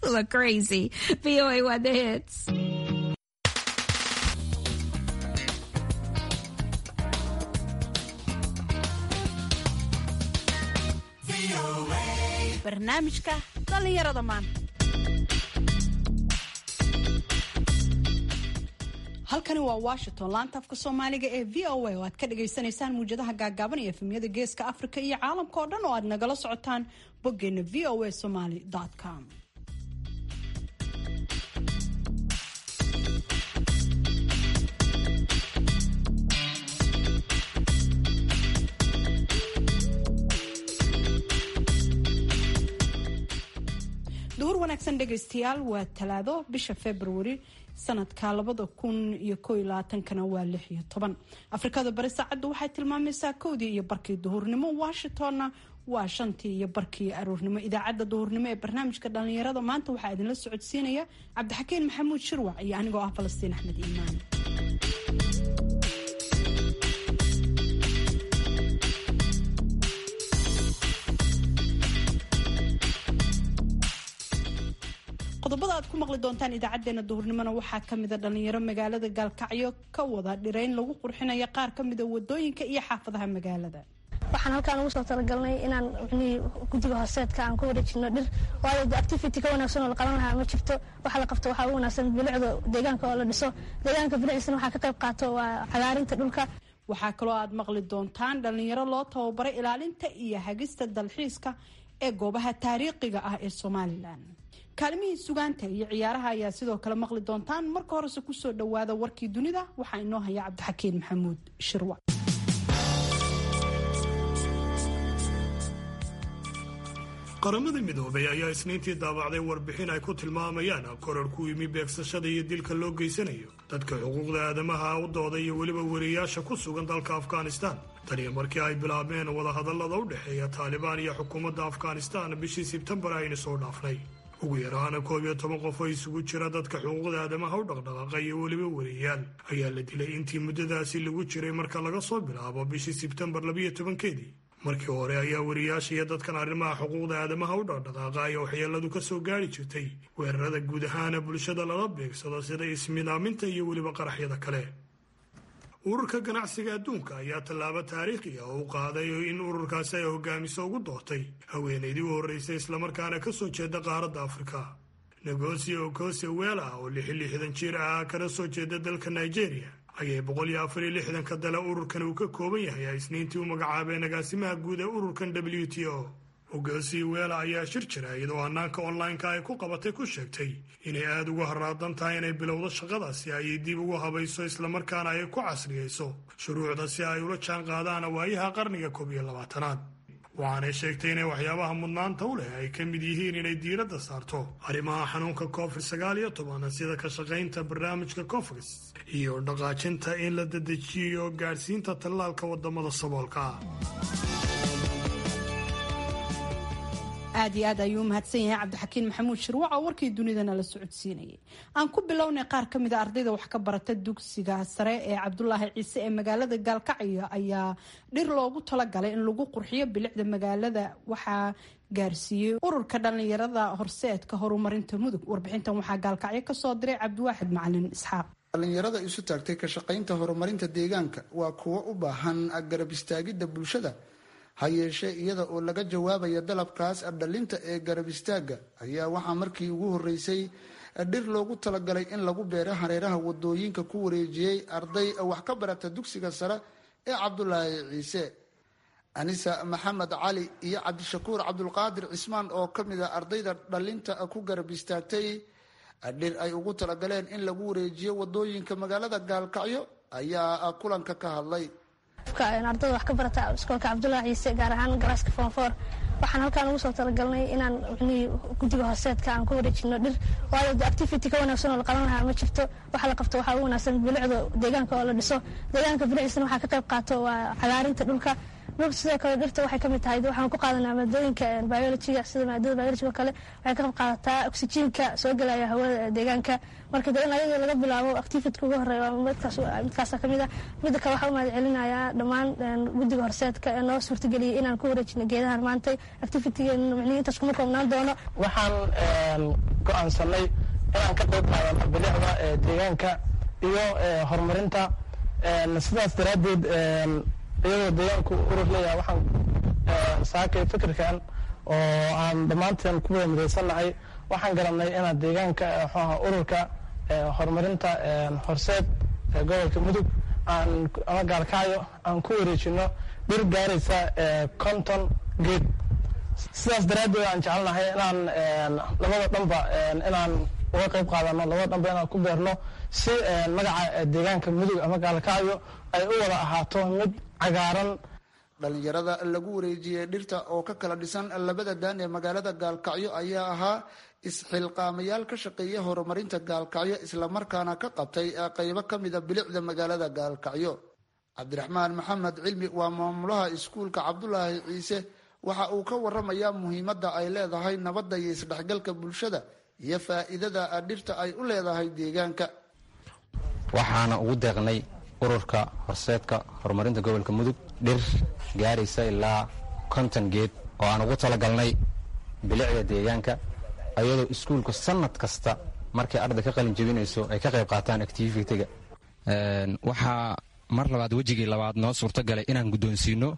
look crazy. VOA Weather Hits. barnaamijka dhallinyarada maanta halkani waa washington laanta afka soomaaliga ee v o a oo aad ka dhagaysanaysaan muwjadaha gaagaaban iyo efemyada geeska afrika iyo caalamka oo dhan oo aad nagala socotaan boggeena v o a somaly com duhur wanaagsan dhegaystayaal waa talaado bisha februari sanadka labada kun iyo ko iyo labaatankana waa lix iyo toban afrikada bari saacaddu waxay tilmaamaysaa kowdii iyo barkii duhurnimo washingtonna waa shantii iyo barkii aroornimo idaacadda duhurnimo ee barnaamijka dhallinyarada maanta waxaa idinla socodsiinaya cabdixakiin maxamuud shirwac iyo anigoo ah falastiin axmed iimaan qodobada aad ku maqli doontaan idaacadeena duhurnimona waxaa kamida dhalinyaro magaalada gaalkacyo ka wada dhirayn lagu qurxinaya qaar kamida wadooyinka iyo xaafadaha magaalada waxaan halkaan ugu soo talagalnay inaan mxnii guddiga hooseedka aan ku wareejino dhir waayo activity ka wanaagsan oo la qaban lahaa ma jirto waxa la qabto waxaa ugu wanaagsan bilicda deegaanka oo la dhiso deegaanka bilicisna waxaa ka qayb qaato waa cagaarinta dhulka waxaa kaloo aad maqli doontaan dhalinyaro loo tababaray ilaalinta iyo hagista dalxiiska ee goobaha taariikhiga ah ee somalilan kaalimihii sugaanta iyo ciyaaraha ayaa sidoo kale maqli doontaan marka horese kusoo dhawaada warkii dunida waxaa inoo haya cabdixakiin maxamuud shirwa qaramada midoobay ayaa isniintii daabacday warbixin ay ku tilmaamayaan korar ku yimi beegsashada iyo dilka loo geysanayo dadka xuquuqda aadamaha u dooda iyo weliba wariyaasha ku sugan dalka afghanistan taniyo markii ay bilaabeen wadahadallada u dhexeeya taalibaan iyo xukuumadda afghanistan bishii sebtembar aynu soo dhaafnay ugu yaraana koob iyo toban qof oo isugu jira dadka xuquuqda aadamaha u dhaqdhaqaaqa iyo weliba wariyaal ayaa la dilay intii muddadaasi lagu jiray marka laga soo bilaabo bishii sebtembar labiyo tobankeedii markii hore ayaa wariyaasha iyo dadkan arrimaha xuquuqda aadamaha u dhaqdhaqaaqa ay waxyeeladu ka soo gaari jirtay weerarada guud ahaana bulshada lala beegsado sida ismidaaminta iyo weliba qaraxyada kale ururka ganacsiga adduunka ayaa tallaabo taariikhi ah oo u qaaday in ururkaasi ay hogaamiso ugu doortay haweenaydii u horreysay islamarkaana ka soo jeeda qaaradda afrika negosi okose weela oo lixi lixdan jir ah kana soo jeeda dalka nigeria ayay boqol iyo afar iyo lixdanka dale ururkan uu ka kooban yahay ay isniintii u magacaabeen agaasimaha guud ee ururkan w t o ogosi weela ayaa shir jira iyadoo hanaanka online-ka ay ku qabatay ku sheegtay inay aada ugu haraadan tahay inay bilowdo shaqadaasi ayay dib ugu habayso islamarkaana ay ku casriyeyso shuruucda si ay ula jaan qaadaan waayaha qarniga koob iyo labaatanaad waxaanay sheegtay inay waxyaabaha mudnaanta u leh ay ka mid yihiin inay diiradda saarto arrimaha xanuunka covid sagaal iyo toban sida ka shaqaynta barnaamijka cofris iyo dhaqaajinta in la dedejiyo gaadhsiinta tallaalka wadamada saboolka aad iyo aad ayuu umahadsan yahay cabdixakiin maxamuud shirwac oo warkii dunidana la socodsiinayay aan ku bilownay qaar ka mid a ardayda wax ka barata dugsiga sare ee cabdulaahi ciise ee magaalada gaalkacyo ayaa dhir loogu talagalay in lagu qurxiyo bilicda magaalada waxaa gaarsiiyey ururka dhallinyarada horseedka horumarinta mudug warbixintan waxaa gaalkacyo kasoo diray cabdiwaaxid macalin isxaaq dhallinyarada isu taagtay ka shaqaynta horumarinta deegaanka waa kuwo u baahan garab istaagidda bulshada ha yeeshee iyada oo laga jawaabaya dalabkaas dhalinta ee garab istaagga ayaa waxaa markii ugu horeysay dhir loogu talagalay in lagu beero hareeraha wadooyinka ku wareejiyey arday wax ka barata dugsiga sare ee cabdulaahi ciise anisa maxamed cali iyo cabdishakuur cabdulqaadir cismaan oo ka mid a ardayda dhalinta ku garab istaagtay dhir ay ugu talagaleen in lagu wareejiyo wadooyinka magaalada gaalkacyo ayaa kulanka ka hadlay ardada wax ka barata iskoolka cabdulaahi ciise gaar ahaan galaaska foonfoor waxaan halkaan ugu soo talagalnay inaan mxnii guddiga hooseedka aan ku wareejino dhir waayo activity ka wanaagsan oo la qaban lahaa ma jirto waxa la qabto waxaa ugu wanaagsan bilicda deegaanka oo la dhiso deegaanka bilicisna waxaa ka qayb qaato waa cagaarinta dhulka sidoo kale dhirta waxay kamid tahay waxaan ku qaadanaa maadooyinka biologiga sida maadada biologiga kale waxay ka qayb qaadataa oxygenka soo gelaya hawada deegaanka marka de in ayada laga bilaabo activityka ugu horeeya midkaasa kamid ah midda kale waxaa u mahad celinayaa dhammaan guddiga horseedka ee noo suurtageliyay inaan ku wareejino geedahan maantay activitygeena micnihi intaas kuma koobnaan doono waxaan go-aansanay inaan ka qayb qaadano bilicda deegaanka iyo horumarinta sidaas daraaddeed iyadoo deegaanku urur leeyahay waxaan saakay fikirkan oo aan dhammaanteen ku wada midaysannahay waxaan garanay inaan deegaanka mxuaha ururka horumarinta horseed gobolka mudug aan ama gaalkacyo aan ku wareejino dhir gaaraysa conton geed sidaas daraaddeed aan jecelnahay inaan labada dhanba inaan uga qayb qaadano labada dhanba inaan ku beerno si magaca deegaanka mudug ama gaalkacyo ay u wada ahaato mid cagaaran dhalinyarada lagu wareejiyey dhirta oo ka kala dhisan labada daan ee magaalada gaalkacyo ayaa ahaa isxilqaamayaal ka shaqeeya horumarinta gaalkacyo islamarkaana ka qabtay qeybo ka mida bilicda magaalada gaalkacyo cabdiraxmaan maxamed cilmi waa maamulaha iskuulka cabdulaahi ciise waxa uu ka waramayaa muhiimadda ay leedahay nabadda iyo isdhexgalka bulshada iyo faa'iidada dhirta ay u leedahay deegaanka waxaana ugu deeqnay ururka horseedka horumarinta gobolka mudug dhir gaaraysa ilaa konton geed oo aan ugu talagalnay bilicda deegaanka ayadoo iskuulku sanad kasta markay arday ka qalin jebinayso ay ka qayb qaataan activitiga waxaa mar labaad wejigii labaad noo suurto galay inaan guddoonsiino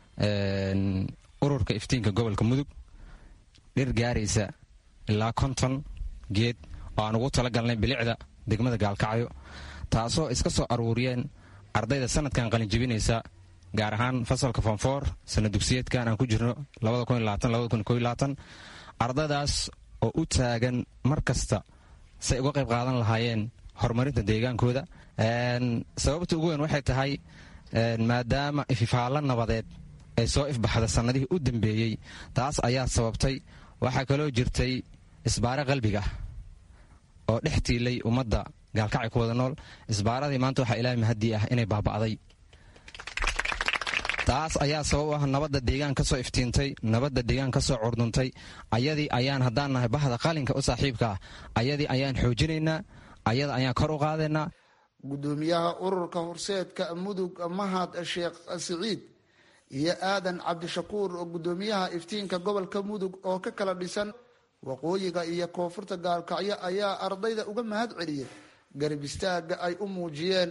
ururka iftiinka gobolka mudug dhir gaaraysa ilaa konton geed oo aan ugu talagalnay bilicda degmada gaalkacyo taasoo iska soo aruuriyeen ardayda sanadkan qalin jebinaysa gaar ahaan fasalka fonfoor sana dugsiyeedkan aan ku jirno ardaydaas oo u taagan mar kasta say uga qayb qaadan lahaayeen horumarinta deegaankooda sababta ugu weyn waxay tahay maadaama ififaallo nabadeed ay soo ifbaxda sannadihii u dambeeyey taas ayaa sababtay waxaa kaloo jirtay isbaare qalbiga oo dhex tiilay ummadda gaalkacay ku wada nool isbaaradii maanta waxaa ilaahay mahaddii ah inay baaba'day taas ayaa sabab u ah nabadda deegaan ka soo iftiintay nabadda deegaan ka soo curduntay ayadii ayaan haddaan nahay bahda qalinka u saaxiibka ah ayadii ayaan xoojinaynaa ayada ayaan kor u qaadaynaa guddoomiyaha ururka horseedka mudug mahad sheekh siciid iyo aadan cabdishakuur oo guddoomiyaha iftiinka gobolka mudug oo ka kala dhisan waqooyiga iyo koonfurta gaalkacyo ayaa ardayda uga mahad celiyey garab istaaga ay u muujiyeen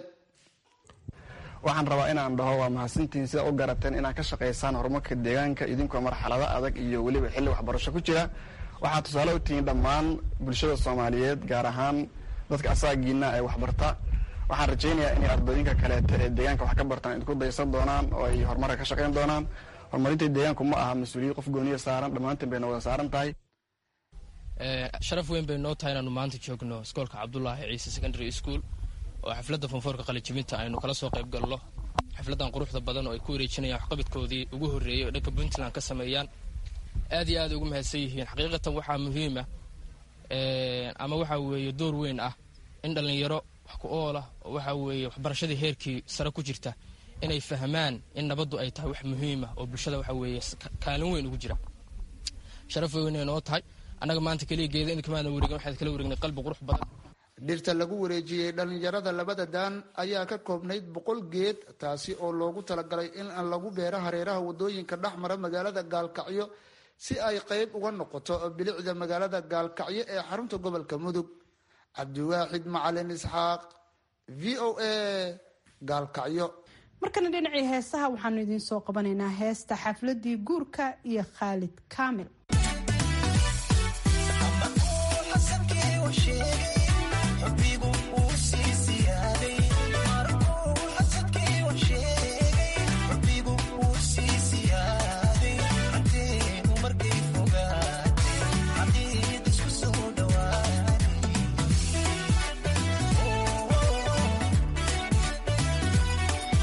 waxaan rabaa inaan dhaho waa mahadsantihiin sida u garateen inaad ka shaqaysaan horumarka deegaanka idinkoo marxalado adag iyo weliba xilli waxbarasho ku jira waxaad tusaale u tihiin dhammaan bulshada soomaaliyeed gaar ahaan dadka asaagiina ee waxbarta waxaan rajaynayaa inay ardooyinka kaleeta ee deegaanka wax ka bartaan idinku daysan doonaan oo ay horumarka ka shaqayn doonaan horumarinta deegaanku ma aha mas-uuliyad qof gooniya saaran dhammaanteen bayna wada saaran tahay sharaf weyn bay noo tahay inaanu maanta joogno iskoolka cabdulaahi ciise secondary school oo xafladda fonfoorka qalijibinta aynu kala soo qayb galno xafladdan quruxda badan oo ay ku wareejinayaan waxqabadkoodii ugu horreeyey oo dhanka puntland ka sameeyaan aad iyo aad ugu mahadsan yihiin xaqiiqatan waxaa muhiima ama waxaa weeye door weyn ah in dhallinyaro wax ku oolah oo waxaa weeye waxbarashadii heerkii sare ku jirta inay fahmaan in nabaddu ay tahay wax muhiima oo bulshada waxaa weeye kaalin weyn ugu jira sharaf weynay noo tahay annaga maanta keliya geeda inkamaana wareegin waxaad kala wareegnay qalbi qurux badan dhirta lagu wareejiyey dhallinyarada labada daan ayaa ka koobnayd boqol geed taasi oo loogu talagalay in lagu beero hareeraha wadooyinka dhex mara magaalada gaalkacyo si ay qayb uga noqoto bilicda magaalada gaalkacyo ee xarunta gobolka mudug cabdiwaaxid macalin isxaaq v o a gaalkacyo markana dhinacii heesaha waxaanu idiin soo qabanaynaa heesta xafladii guurka iyo khaalid kaamil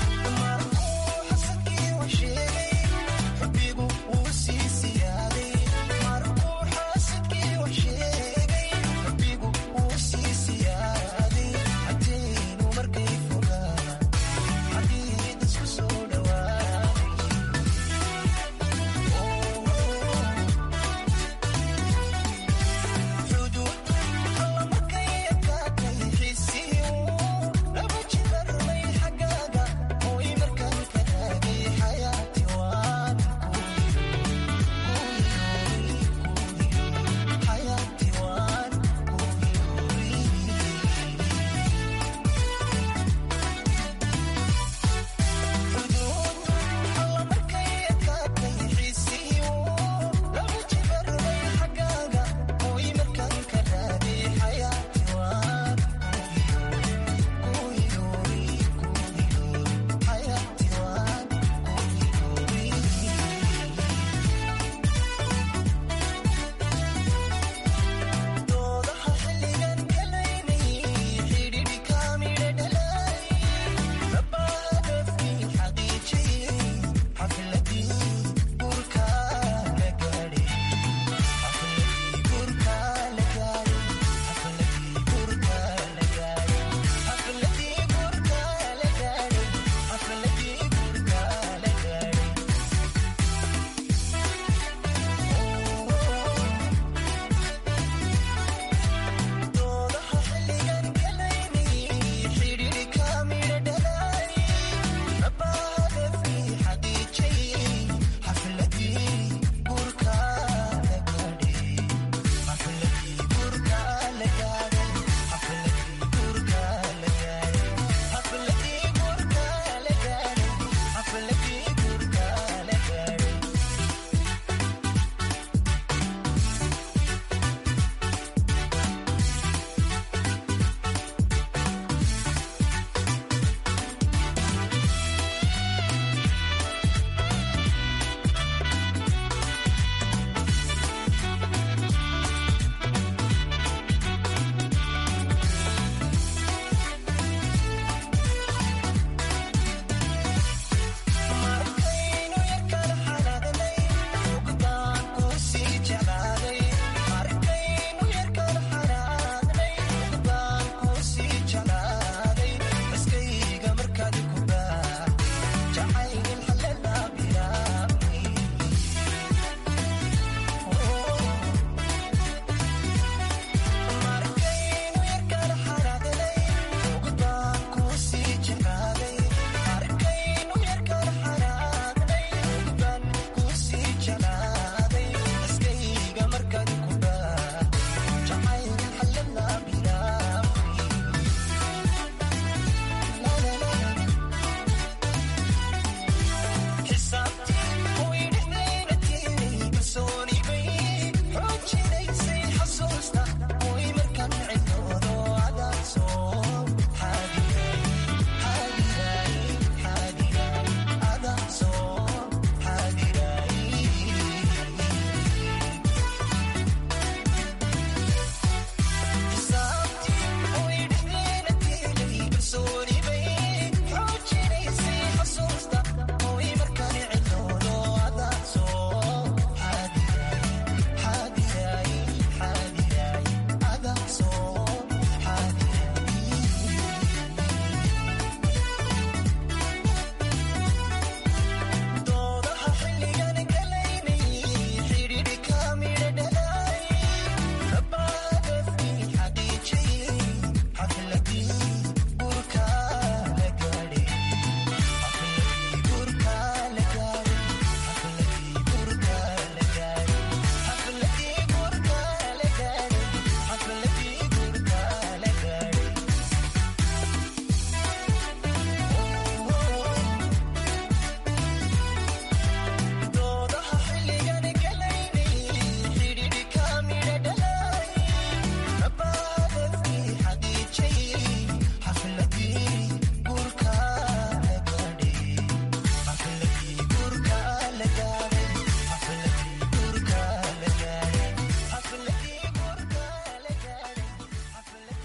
Bigu uu sii siyaaday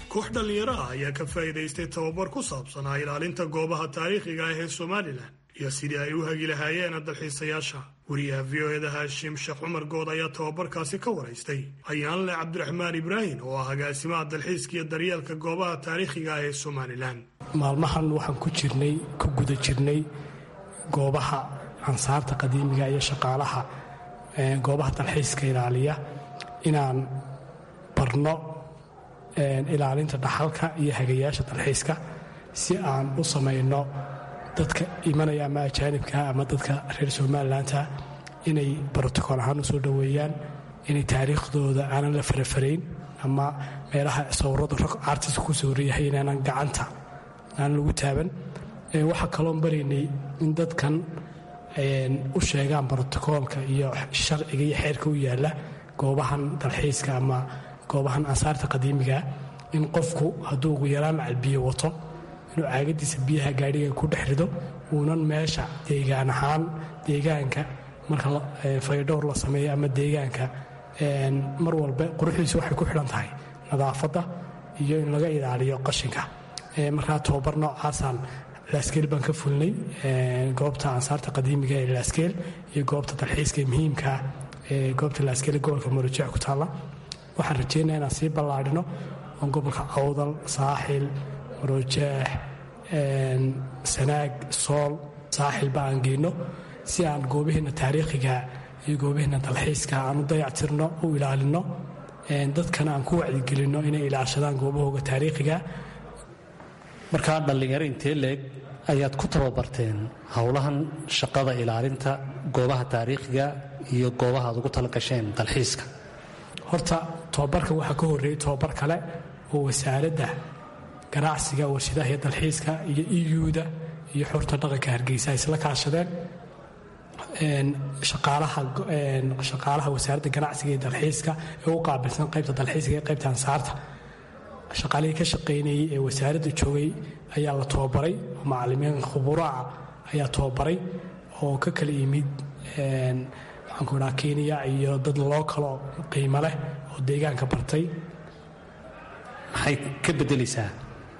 koox dhallinyaro ah ayaa ka faa'iidaystay tababar ku saabsanaa ilaalinta goobaha taariikhiga ah ee somalilan iyo sidii ay u hagi lahaayeen dalxiisayaasha wariyaha v o eda haashim sheekh cumar good ayaa tababarkaasi ka waraystay ayaanle cabdiraxmaan ibraahim oo ah agaasimaha dalxiiska iyo daryeelka goobaha taariikhiga ah ee somalilan maalmahan waxaan ku jirnay ku guda jirnay goobaha ansaarta qadiimiga iyo shaqaalaha goobaha dalxiiska ilaaliya inaan barno ilaalinta dhaxalka iyo hagayaasha dalxiiska si aan u samayno dadka imanaya ama ajaanibka ama dadka reer somalilanka inay brotocool ahaan usoo dhoweeyaan inay taariikhdooda aanan la farafarayn ama meelaha sawirada rog artiska ku sawirayahay inaanan gacanta aanan lagu taaban waxaa kaloon baraynay in dadkan u sheegaan brotocoolka iyo sharciga iyo xeerka u yaala goobahan dalxiiska ama goobahan ansaarta qadiimigaa in qofku hadduu ugu yaraan macalbiyo wato inuu caagadiisa biyaha gaadhiga ku dhex rido uunan meesha deegaan ahaan deegaanka marka faydhowr la sameeyo ama deegaanka mar walba quruxdiisa waxay ku xidhan tahay nadaafadda iyo in laga ilaaliyo qashinka markaa tobabar noocaasaan laaskeel baan ka fulnay goobta ansaarta qadiimiga ee laaskeel iyo goobta dalxiiska muhiimkaa ee goobta laaskeel gobolka marojeex ku taalla waxaan rajeynaya inaan sii ballaadhino oo gobolka awdal saaxil maroojeex sanaag sool saaxilba aan geyno si aan goobaheena taariikhiga iyo goobaheena dalxiiska aan u dayactirno u ilaalino dadkana aan ku wacdigelinno inay ilaashadaan goobahooga taariikhiga markaa dhallinyaro intee leeg ayaad ku tababarteen howlahan shaqada ilaalinta goobaha taariikhiga iyo goobaha aad ugu tala gasheen dalxiiska horta tobabarkan waxaa ka horreeyey tobabar kale oo wasaaradda ganacsiga warshadaha iyo dalxiiska iyo iyuuda iyo xurta dhaqanka hargeysa ay isla kaashadeen shaqaalaha wasaaradda ganacsiga iyo dalxiiska ee u qaabilsan qaybta dalxiiska iyo qaybta ansaarta shaqaalihii ka shaqaynayey ee wasaaradda joogay ayaa la tobabaray oo macalimiin khuburaa ayaa tobabaray oo ka kala yimid maxaanku idhaha kenya iyo dad loo kaloo qiimo leh oo deegaanka bartay maxay ka beddelaysaa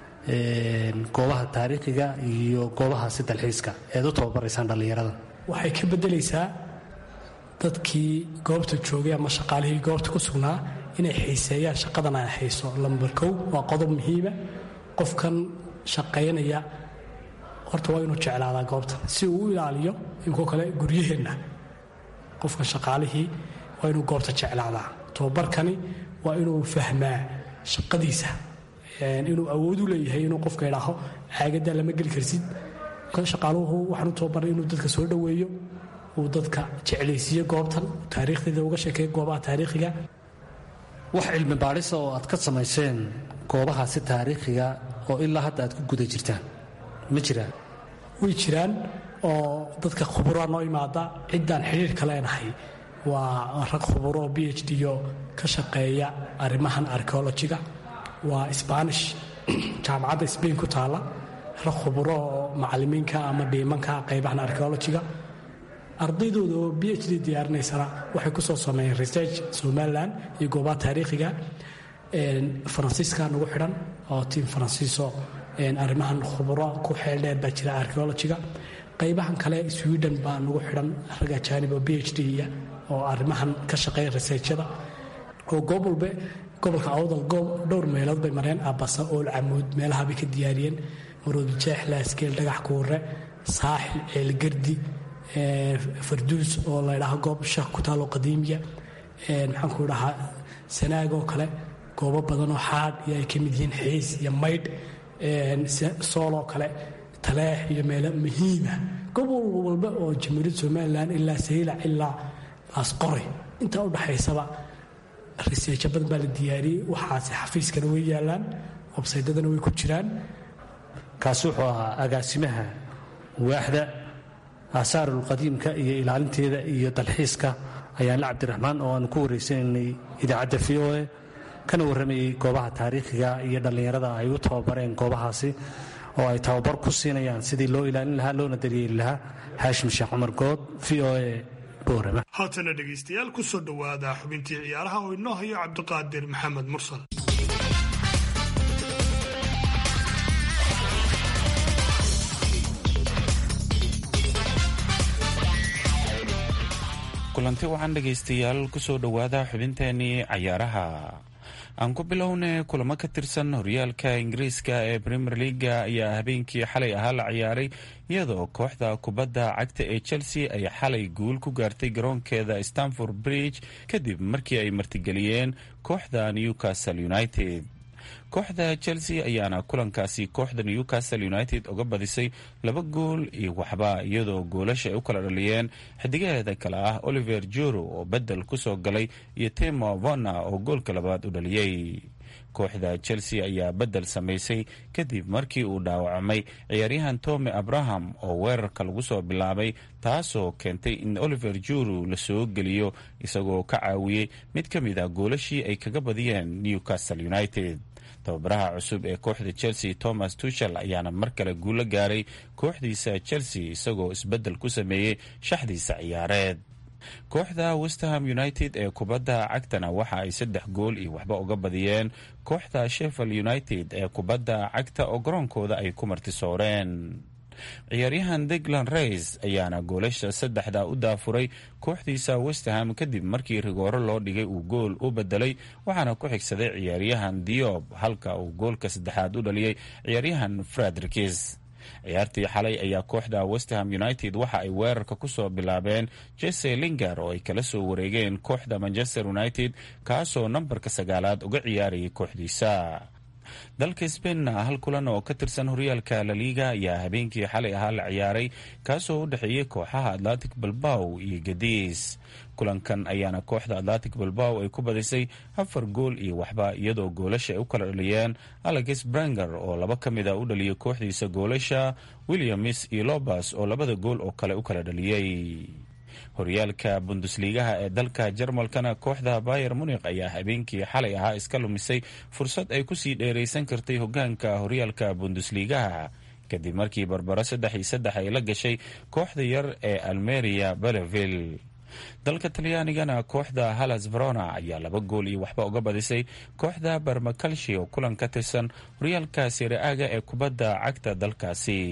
goobaha taariikhiga iyo goobahaasi dalxiiska eed u tababaraysaan dhallinyarada waxay ka beddelaysaa dadkii goobta joogay ama shaqaalihii goobta ku sugnaa inay xiiseeyaan shaqadan ay hayso lambar kow waa qodob muhiima qofkan shaqaynaya horta waa inuu jeclaadaa goobtan si uu u ilaaliyo inkoo kale guryaheenna qofka shaqaalihii waa inuu goobta jeclaadaa tobabarkani waa inuu fahmaa shaqadiisa inuu awood u leeyahay inuu qofka idhaaho caagadaa lama geli karsid shaqaaluhu waxaan u tababaray inuu dadka soo dhoweeyo uu dadka jeclaysiiyo goobtan taariikhdeeda uga sheekeeyo goobaha taariikhiga wax cilmi baadhisa oo aad ka samayseen goobahaasi taariikhiga oo ilaa hadda aad ku guda jirtaan ma jiraan way jiraan oo dadka khuburaa noo imaada ciddaan xidhiirka leenahay waa rag khuburo oo b h d o ka shaqeeya arrimahan archeolojiga waa sbaanish jaamacadda sbain ku taalla rag khuburo oo macalimiinka ama dhiimanka qaybahan archeolojiga ardaydooda oo b h d diyaarinaysana waxay ku soo sameeyeen research somalilan iyo goobaha taariikhiga faransiiska nagu xidhan oo tiim faransiiso arrimahan khuburo ku xeeldheer baa jira archeolojiga qaybahan kale sweden baa nagu xidhan rag ajaanib oo b h d oo arrimahan ka shaqeeya researchada oo goob walbe gobolka awdal dhowr meelood bay mareen abasa ool camuud meelaha bay ka diyaariyeen maroodijeex laaskeel dhagax kuure saaxil ceelgardi farduus oo la ydhaho goob shaq ku taalo qadiimiya maxaanku dhahaa sanaag oo kale goobo badanoo xaadh iyo ay ka mid yihiin xiis iyo maydh sooloo kale taleex iyo meelo muhiima gobol walba oo jamhuuriyadda somalilan ilaa saylac ilaa laasqoray intaa u dhaxaysaba riseejo badan baa la diyaariyey waxaase xafiiskana way yaalaan websaydadana way ku jiraan kaasi wuxuu ahaa agaasimaha waaxda aasaarulqadiimka iyo ilaalinteeda iyo dalxiiska ayaanle cabdiraxmaan oo aanu ku wareysanaynay idaacadda v o e kana warramayey goobaha taariikhiga iyo dhallinyarada ay u tababareen goobahaasi oo ay tababar ku siinayaan sidii loo ilaalin lahaa loona daryeeli lahaa haashim sheekh cumar good v o e boorama haatana dhegaystayaal ku soo dhowaada xubintii ciyaaraha oo inoo hayo cabdiqaadir maxamed mursal kulanti wacan dhegaystayaal kusoo dhowaada xubinteenii cayaaraha aan ku bilownay kulamo ka tirsan horyaalka ingiriiska ee premier leaga ayaa habeenkii xalay ahaa la ciyaaray iyadoo kooxda kubadda cagta ee chelsea ay xalay guul ku gaartay garoonkeeda stanford bridge kadib markii ay martigeliyeen kooxda newcastle united kooxda chelsea ayaana kulankaasi kooxda newcastle united uga badisay laba gool iyo waxba iyadoo goolasha ay u kala dhaliyeen xidigaheeda kale ah oliver juro oo bedel kusoo galay iyo timo vona oo goolka labaad u dhaliyey kooxda chelsea ayaa bedel samaysay kadib markii uu dhaawacmay ciyaaryahan tome abraham oo weerarka lagu soo bilaabay taasoo keentay in oliver juru la soo geliyo isagoo ka caawiyey mid ka mid ah goolashii ay kaga badiyeen newcastle united tababaraha cusub ee kooxda chelsea thomas tuchel ayaana mar kale guulo gaaray kooxdiisa chelsea isagoo isbedel ku sameeyey shaxdiisa ciyaareed kooxda westham united ee kubadda cagtana waxa ay saddex gool iyo waxba uga badiyeen kooxda sheffield united ee kubadda cagta oo garoonkooda ay ku martisooreen ciyaaryahan diglan rays ayaana goolasha saddexda u daafuray kooxdiisa westham kadib markii rigooro loo dhigay uu gool u bedelay waxaana ku xigsaday ciyaaryahan diob halka uu goolka saddexaad u dhaliyey ciyaaryahan fredrikis ciyaartii xalay ayaa kooxda westham united waxa ay weerarka kusoo bilaabeen jese linger oo ay kala soo wareegeen kooxda manchester united kaasoo nambarka sagaalaad uga ciyaarayay kooxdiisa dalka sbainna hal kulan oo ka tirsan horyaalka laliga ayaa habeenkii xalay ahaa la ciyaaray kaasoo u dhexeeyey kooxaha atlantic balbaw iyo gadiis kulankan ayaana kooxda atlantic balbaw ay ku badisay afar gool iyo waxba iyadoo goolasha ay u kala dhaliyeen alex branger oo laba ka mid a u dhaliyay kooxdiisa goolasha williams iyo lobas oo labada gool oo kale u kala dhaliyey horyaalka bundusliigaha ee dalka jarmalkana kooxda bayer munik ayaa habeenkii xalay ahaa iska lumisay fursad ay kusii dheeraysan kartay hogaanka horyaalka bundusliigaha kadib markii barbaro saddex iyo saddex ay la gashay kooxda yar ee almeria beleville dalka talyaanigana kooxda halas verona ayaa laba gool iyo waxba uga badisay kooxda barmakalshi oo kulan ka tirsan horyaalka sire-aaga ee kubadda cagta dalkaasi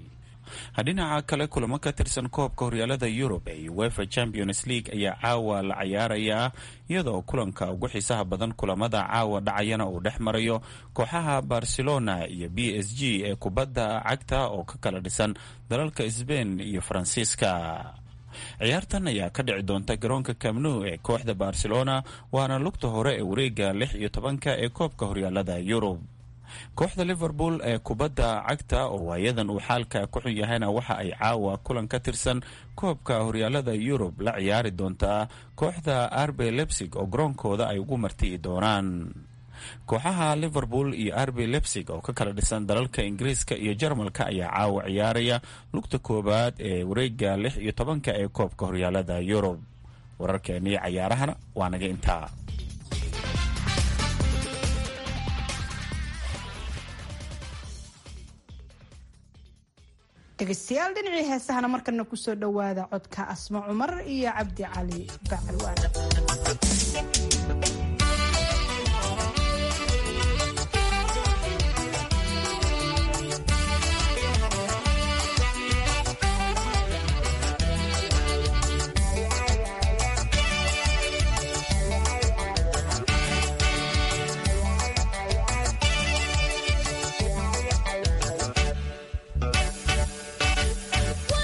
dhinaca kale kulamo ka tirsan koobka horyaalada yurub ee uefa champions league ayaa caawa la cayaarayaa iyadoo kulanka ugu xiisaha badan kulamada caawa dhacayana uu dhex marayo kooxaha barcelona iyo b s g ee kubadda cagta oo ka kala dhisan dalalka sbain iyo faransiiska ciyaartan ayaa ka dhici doonta garoonka camnu ee kooxda barcelona waana lugta hore ee wareega lix iyo tobanka ee koobka horyaalada yurub kooxda liverpool ee kubadda cagta oo waayadan uu xaalka ku xun yahayna waxa ay caawa kulan ka tirsan koobka horyaalada yurub la ciyaari doontaa kooxda arbe lebsig oo garoonkooda ay ugu marti'i doonaan kooxaha liverpool iyo arbe lebsig oo ka kala dhisan dalalka ingiriiska iyo jarmalka ayaa caawa ciyaaraya lugta koowaad ee wareega lix iyo tobanka ee koobka horyaalada yurub wararkeennii cayaarahana waa naga intaa dhegeystayaal dhinacii heesahana markana kusoo dhowaada codka asmo cumar iyo cabdi cali bacalwaan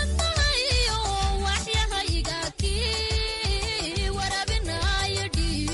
waxyahayga kii warabinaayo dhiig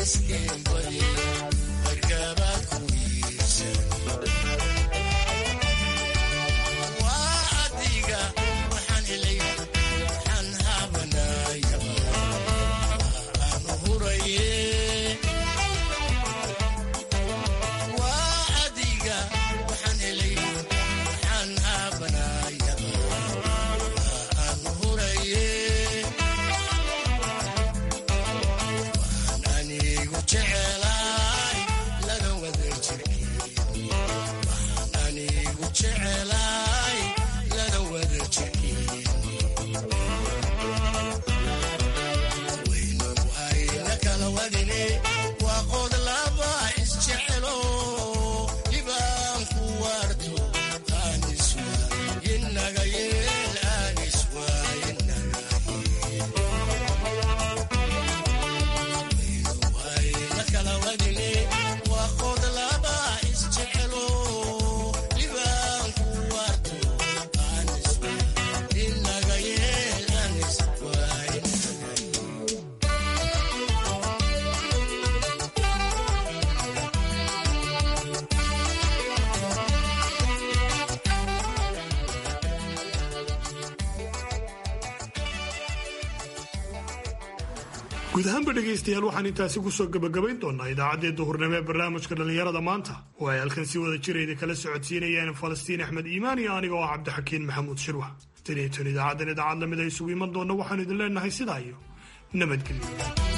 guud ahaanba dhegaystayaal waxaan intaasi kusoo gabagabayn doonaa idaacaddii duhurnimo ee barnaamijka dhallinyarada maanta oo ay halkan si wada jirayda kala socodsiinayaan falastiin axmed iimaan iyo aniga oo ah cabdixakiin maxamuud shirwa tan iyo tan idaacaddan idaacad lamid a isugu iman doonna waxaanu idin leenahay sidaa iyo nabadgelyo